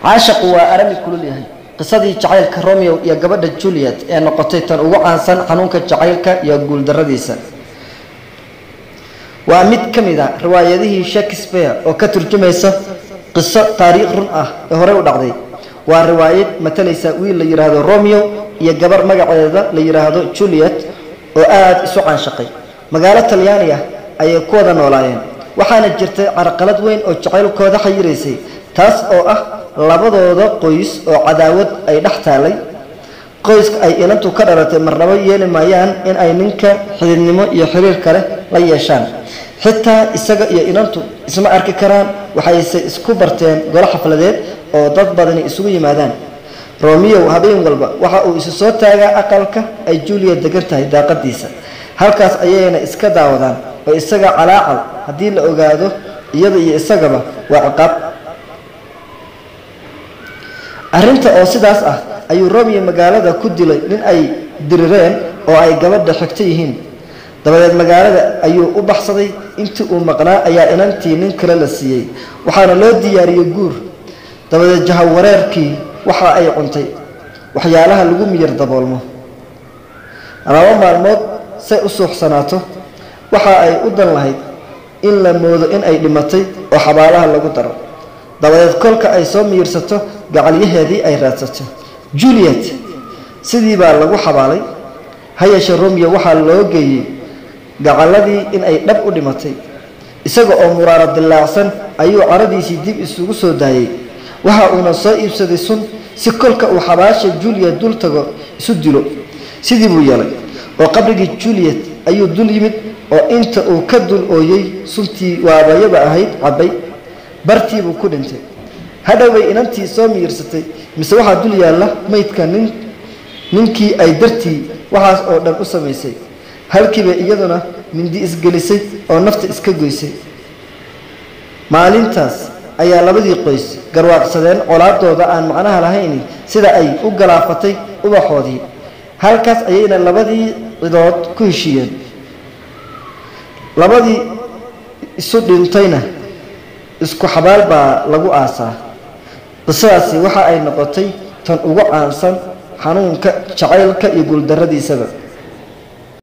caashaqu waa arami kulul yahay qisadii jacaylka romeo iyo gabadha juliet ee noqotay tan ugu caansan xanuunka jacaylka iyo guuldaradiisa waa mid ka mid a riwaayadihii shakespeare oo ka turjumaysa qiso taariikh run ah ee horey u dhacday waa riwaayad matalaysa wiil la yidhaahdo romeo iyo gabar magaceeda la yidhaahdo juliet oo aada isu caanshaqay magaalo talyaani ah ayay ku wada noolaayeen waxaana jirtay carqalad weyn oo jacaylkooda xayiraysay taas oo ah labadooda qoys oo cadaawad ay dhex taalay qoyska ay inantu ka dhalatay marnabo yeeli maayaan in ay ninka xididnimo iyo xiriir kale la yeeshaan xitaa isaga iyo inantu isma arki karaan waxayse isku barteen golo xafladeed oo dad badani isugu yimaadaan romeo habeen walba waxa uu isu soo taagaa aqalka ay julia degan tahay daaqadiisa halkaas ayayna iska daawadaan oo isaga calaacal haddii la ogaado iyada iyo isagaba waa ciqaab arrinta oo sidaas ah ayuu romeo magaalada ku dilay nin ay dirireen oo ay gabadha xigto yihiin dabadeed magaalada ayuu u baxsaday intii uu maqnaa ayaa inantii nin kale la siiyey waxaana loo diyaariyey guur dabadeed jahawareerkii waxa ay cuntay waxyaalaha lagu miyir daboolmo laba maalmood say u suuxsanaato waxa ay u dan lahayd in la moodo in ay dhimatay oo xabaalaha lagu daro dabadeed kolka ay soo miyirsato gacalyaheedii ay raadsato juliet sidii baa lagu xabaalay ha yeeshee romeo waxaa loo geeyey gacaladii in ay dhab u dhimatay isaga oo muraaro dillaacsan ayuu caradiisii dib isugu soo daayey waxa uuna soo iibsaday sun si kolka uu xabaasha juliet dul tago isu dilo sidii buu yeelay oo qabrigii juliet ayuu dul yimid oo inta uu ka dul ooyey suntii waabayaba ahayd cabbay bartiibuu ku dhintay hadhowbay inantii soo miyirsatay mise waxaa dul yaalla maydka nin ninkii ay dartii waxaas oo dhan u samaysay halkiibay iyaduna mindi isgelisay oo nafta iska goysay maalintaas ayaa labadii qoys garwaaqsadeen colaadooda aan macnaha lahayn sida ay u galaafatay ubaxoodii halkaas ayayna labadii cidood ku heshiiyeen labadii isu dhintayna isku xabaal baa lagu aasaa qisadaasi waxa ay noqotay tan ugu caansan xanuunka jacaylka iyo guuldarradiisaba